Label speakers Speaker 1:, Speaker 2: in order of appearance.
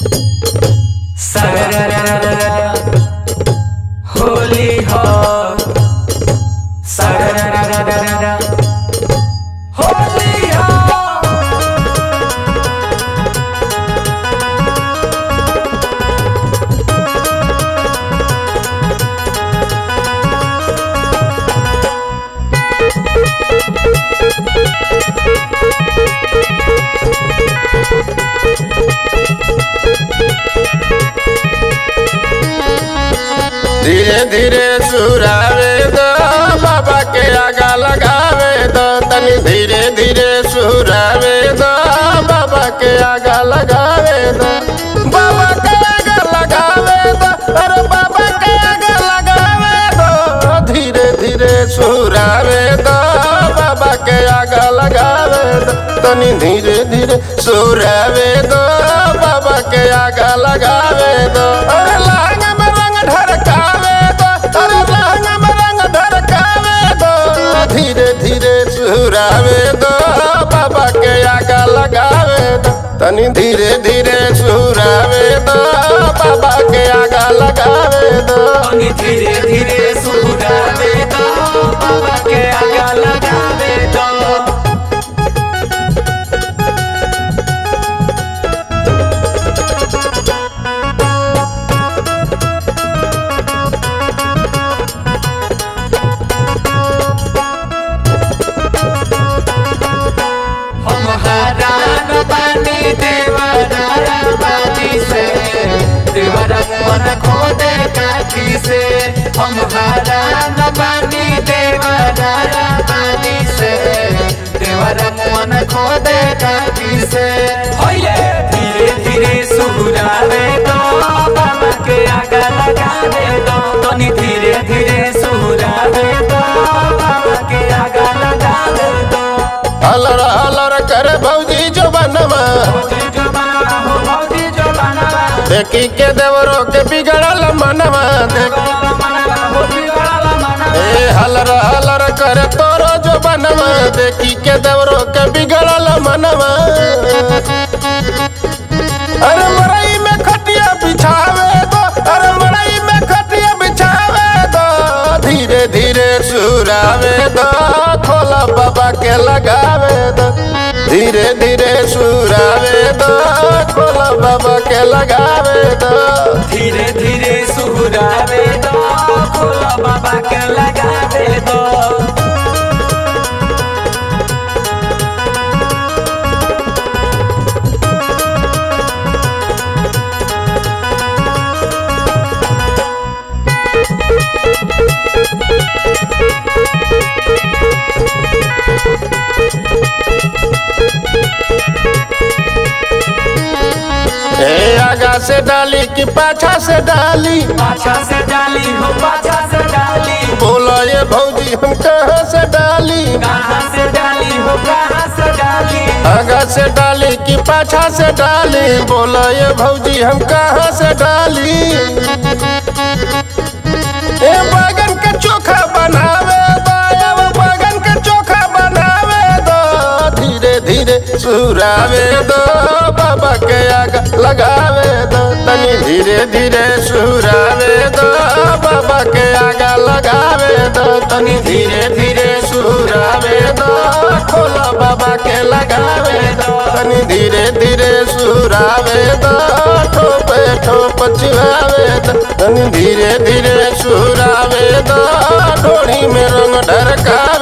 Speaker 1: सररररररर होली हो सररररररर होली हो
Speaker 2: धीरे धीरे सुरावे दो बाबा के आगा लगावे दो तनी धीरे धीरे सुरावे दो बाबा के आगा लगावे दो बाबा के आगा लगावे दो अरे बाबा के आगा लगावे दो धीरे धीरे सुरावे दो बाबा के आगा लगावे दो तनी धीरे धीरे सुरावे दो बाबा के आगा लगावे दो अरे लांग में रंग ढरकावे दो अरे लांग में रंग ढरकावे दो धीरे धीरे सुरावे दो बाबा के आगा लगावे दो तनी धीरे धीरे सुरावे दो बाबा के आगा लगावे दो
Speaker 1: तनी धीरे धीरे सुरावे दो बाबा के आगा लगावे दो हम हरान बानी देवरा बानी से देवरा मन खोदे काठी से हम हरान बानी देवरा बानी से देवरा मन खोदे काठी से होइले धीरे धीरे सुहुरावे दो बाबा के आगा लगावे दो तनी धीरे धीरे सुहुरावे दो बाबा के आगा लगावे दो
Speaker 2: हलर हलर करे भौजी जो बनवा देखी के देवरो के बिगड़ल मनवा देख ए हलर हलर करे तोरो जो बनवा देखी के देवरो के बिगड़ल मनवा अरे मरई में खटिया बिछावे दो अरे मरई में खटिया बिछावे दो धीरे धीरे सुरावे दो खोला बाबा के लगावे दो धीरे धीरे सुरावे दो खोला बाबा के लगावे दो
Speaker 1: धीरे धीरे सुहुरावे दो खोला बाबा के लगावे दो
Speaker 2: ए आगा से डाली कि पाछा से डाली
Speaker 1: पाछा से डाली हो पाछा से डाली
Speaker 2: बोलो ये भौजी हम कहाँ से डाली
Speaker 1: कहाँ से डाली हो कहाँ से डाली
Speaker 2: आगा से डाली कि पाछा से डाली बोलो ये भौजी हम कहाँ से डाली ए बैगन के चोखा बनावे दो अब बैगन के चोखा बनावे दो धीरे धीरे सुरावे दो बाबा के आगा लगावे दो तनी धीरे धीरे सुरावे दो बाबा के आगा लगावे दो तनी धीरे धीरे सुरावे दो खोला बाबा के लगावे दो तनी धीरे धीरे सुरावे दो ठोपे ठोप चिवावे दो तनी धीरे धीरे सुरावे दो ढोड़ी में रंग ढरकावे